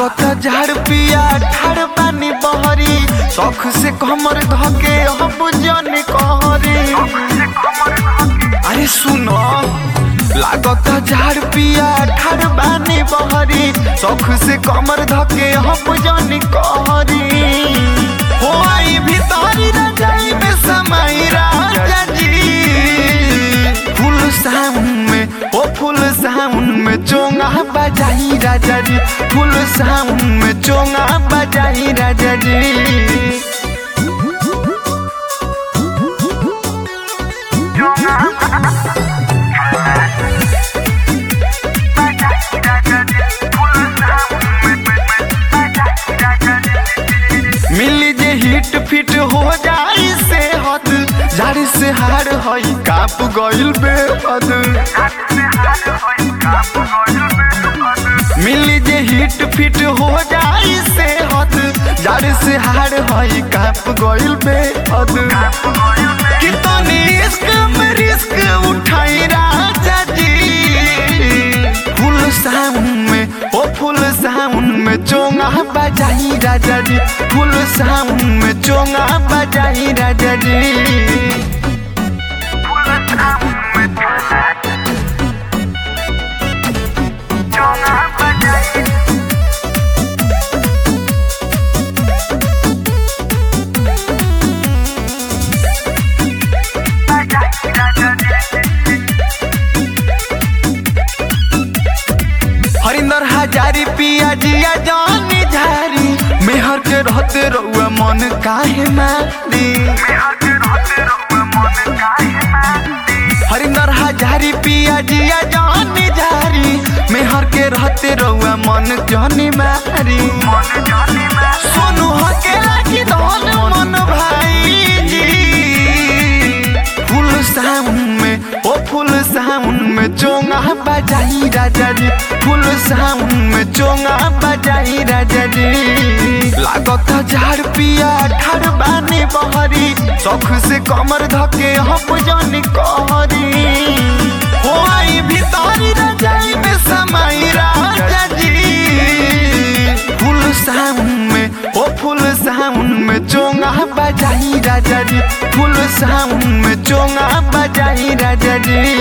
लागत झाड़ पिया ठाड़ पानी बहरी शौख से कमर धके हम जन कहरी अरे सुनो लागत झाड़ पिया ठाड़ पानी बहरी शौख से कमर धके हम जन कहरी हो आई भीतरी रजाई में समाई राजा जी फुल साउंड में ओ फुल साउंड में चोंगा बजाई राजा जी फुल साउंड में चोंगा बजाई राजा जी मिली जे हिट फिट हो जाई से हद जारी से हार हई काप गइल बेहद मिली जे हिट फिट हो जाई से हद जारी से हार हई काप गइल बेहद कितनी इश्क में रिस्क उठाई राजा जी फुल साउंड में ओ फुल साउंड में चोंगा बजाई राजा जी फुल साउंड में चोंगा बजाई राजा जी हरिंदर हजारी पिया जिया जानी झारी मेहर के रहते रहुआ मन काहे मारी हरिंदर हजारी पिया जिया जानी झारी मेहर के रहते रहुआ मन जानी मारी सोनू हकेला की धन मन भाई जी फुल साउंड में ओ फुल साउंड में चोंगा बजाई राजा जी फुल साउंड में चोंगा बजाई राजा जी लागत झाड़ पिया ठाड़ बानी बहरी शौख से कमर धके हम जानी कहरी हो आई भीतरी रजाई में समाई राजा जी फुल साउंड में ओ फुल साउंड में चोंगा बजाई राजा जी फुल साउंड में चोंगा बजाई राजा जी